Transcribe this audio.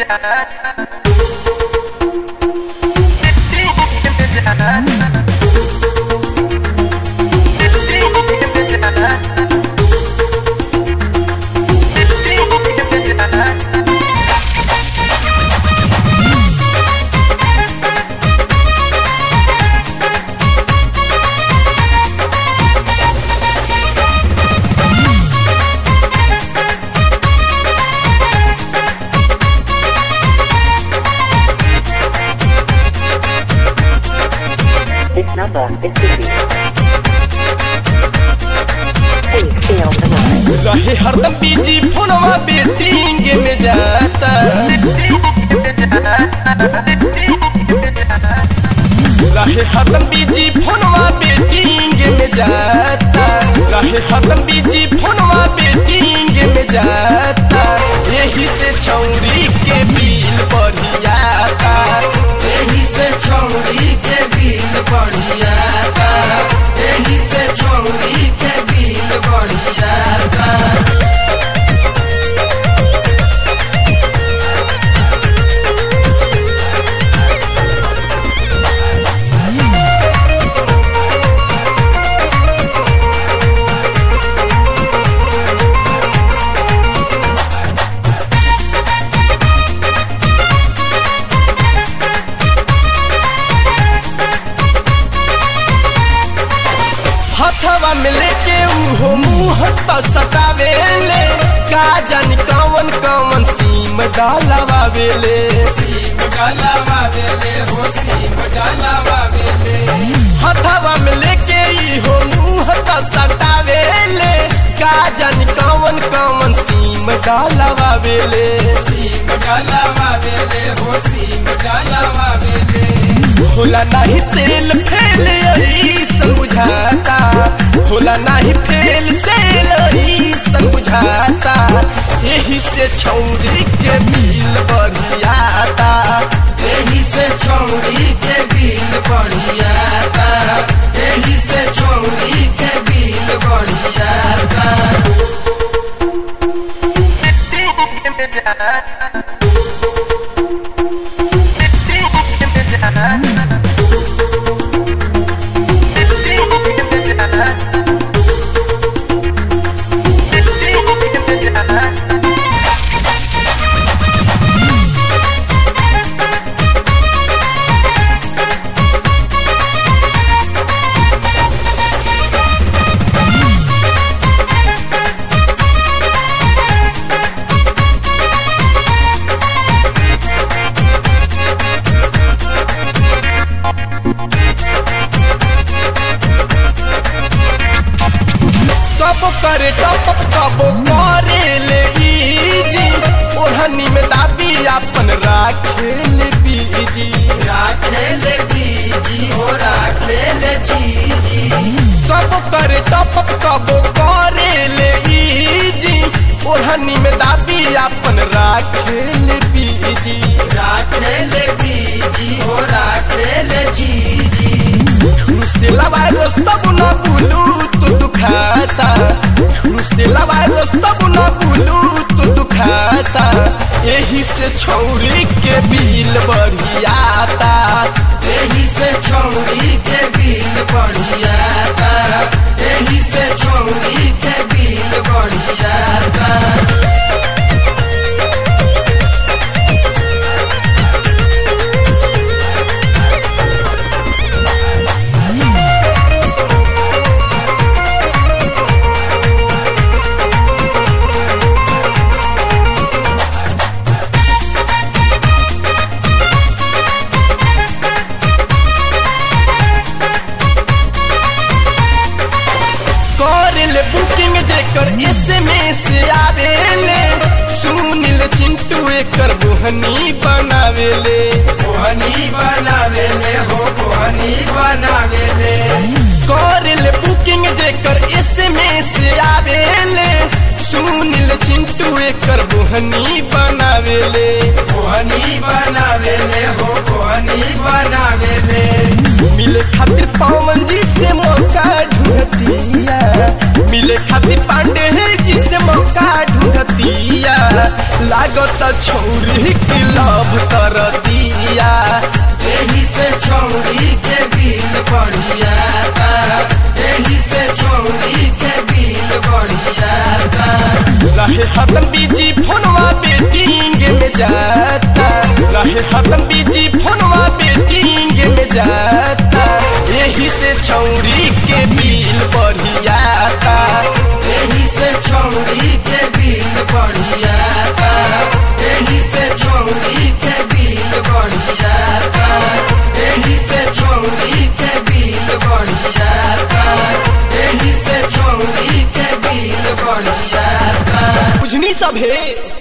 This number is busy. Please stay on the line. रहे हरदम busy फोनवा betting में जाता रहे हरदम बीजी फोनवा बेटिंग में जाता रहे हरदम बीजी फोनवा बेटिंग में जाता यही से छौरी के बिल बढ़ियाता एही से छौरी के बिल बढ़ियाता एही से छौरी के बिल बढ़ियाता हथवा में लेके उहो मुंह तो सटावेले का जानी कौन कौन सीम डालवावेले सीम डालावा बेले हो सीम डालावा बेले हथवा में लेके इहो मुंह तो सटावेले का जानी कौन कौन सीम डालवावेले सीम डालावा बेले हो सीम डालावा बेले होला नहीं सेल फेल यही समझाता होला नहीं फेल सेल यही समझाता यही से छौरी के बिल बढ़ियाता एही से छौरी के बिल बढ़ियाता एही से छौरी के बिल बढ़ियाता कबो करे टप कबो करे ले इजी ओढ़नी में दाबी अपन राखे ले बीजी राखेले बीजी हो राखेले जीजी कबो करे टप कबो करे ले इजी ओढ़नी में दाबी अपन राखे ले बीजी राखेले बीजी हो राखेले जीजी से लवाए तब न बुलू तू दुखाता से लवाए तब न बुलू तू दुखाता यही से छौरी के बिल बढ़ियाता एही से छौरी के बिल बढ़ियाता एही से छौरी के बिल बढ़ियाता कर ले बुकिंग जेकर एसएमएस आवेले सुनिल चिंटू एकर बोहनी बनावेले कोहनी बनावेले हो कोहनी बनावेले कर ले बुकिंग जेकर एसएमएस आवेले सुनिल चिंटू एकर बोहनी बनावेले कोहनी बनावेले हो कोहनी बनावेले मिले खातिर पवन जी से मौका ढूंढतिया मिले खातिर पांडे जी से मौका ढूंढतिया लागत छौरी की लव कर दिया यही से छौरी के बिल बढ़िया था यही से छौरी के बिल बढ़िया था रहे हतन बीजी फोनवा बेटिंग में जाता रहे हतन बीजी फोनवा बेटिंग में जाता यही से छौरी के बिल बढ़िया था यही से छौरी के बिल बढ़िया था यही से छौरी के बिल बढ़िया था यही से छौरी के बिल बढ़िया था यही से छौरी के बिल बढ़िया था बुझनी सब है